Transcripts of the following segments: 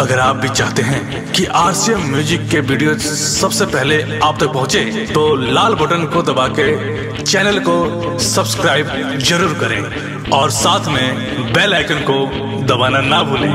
अगर आप भी चाहते हैं कि आरसीएम म्यूजिक के वीडियो सबसे पहले आप तक पहुंचे, तो लाल बटन को दबा के चैनल को सब्सक्राइब जरूर करें और साथ में बेल आइकन को दबाना ना भूलें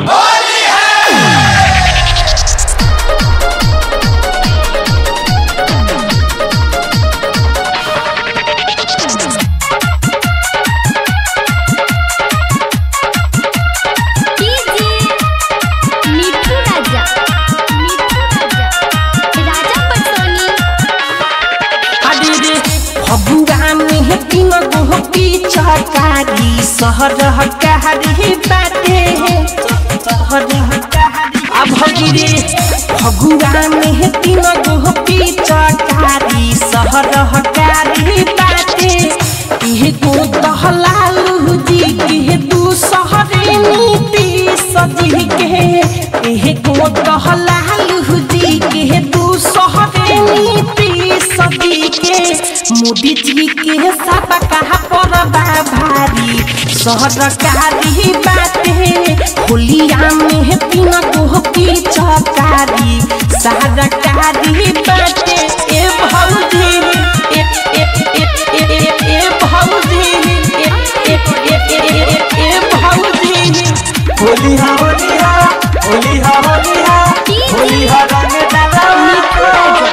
डीजे मिठू राजा मिठू राजा राजा पटोनी अरे रे फगुआ में तीन गो पिचकारी सहर कारी बाटे सहर आ भगी रे फगुआ में तीन गो पिचकारी सहर कारी बाटे इहे गो दहलालू जी के दू सहरे नीति सजी के इहे गो दहलालू जी के दू सहरे नीति सजी के मोदी जी के सब कहा परबा भारी सहरकारी बाटे होलिया में तीन गो की चकारी सहरकारी बाटे ए भौजी ए ए ए ए ए ए भौजी ए ए ए ए ए ए भौजी होलिहा होलिहा होलिहा होलिहा होलिहा रंग डाला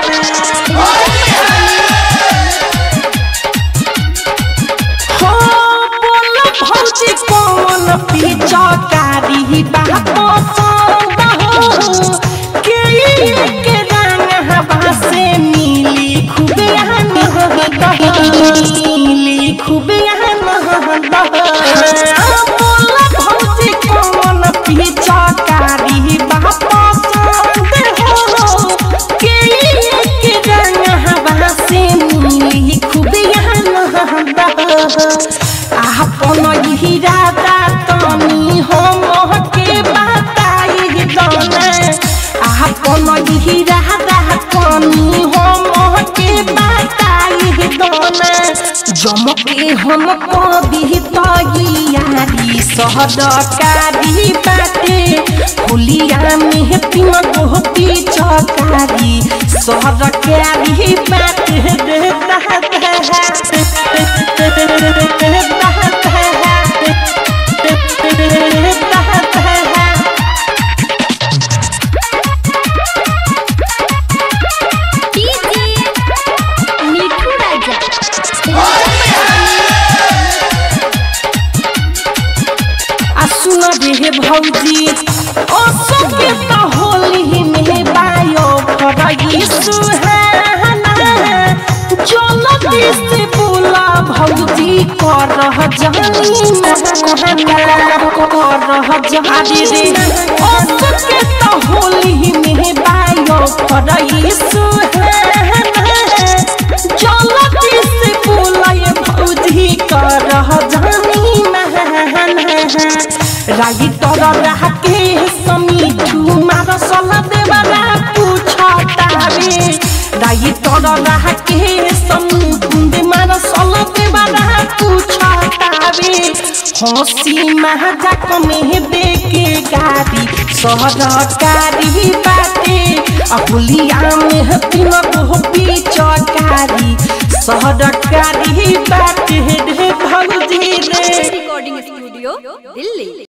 हो बोल भौजी कौन पिचकारी बाप संग हो के के रंग हवा से मिली खूबे आनंद मिली खूबे आनंद बोल भौजी कौन पिचकारी बाप संग हो के के रंग हवा से मिली खूबे आनंद आपन इरादा तनी हम के बताई दना आपन इरादा तनी हम के बताई दना जमके हम कभी तैयारी सहदकारी बाटे होलिया में तीन गोपी चकारी सहदकारी बाटे रे डीजे मिठू राजा आ सुन रे भौजी ओ सबके त होली में बायो फरई सुहाना चल दिस बोला भौजी कर जानी महना कर जानी रे ओ सबके त होली में बायो फरई सुहाना चल दिस बोला भौजी कर जानी महना रागी तर रहा के समीठू मार सला देवरा पूछतावे रागी तर रहा के समीठू दे मार सला देवरा पूछतावे हंसी महाजाक में बेके गाड़ी सहरकारी बाटे अहुलिया में तीन गो पिचकारी सहरकारी बाटे रे भौजी रे रिकॉर्डिंग स्टूडियो दिल्ली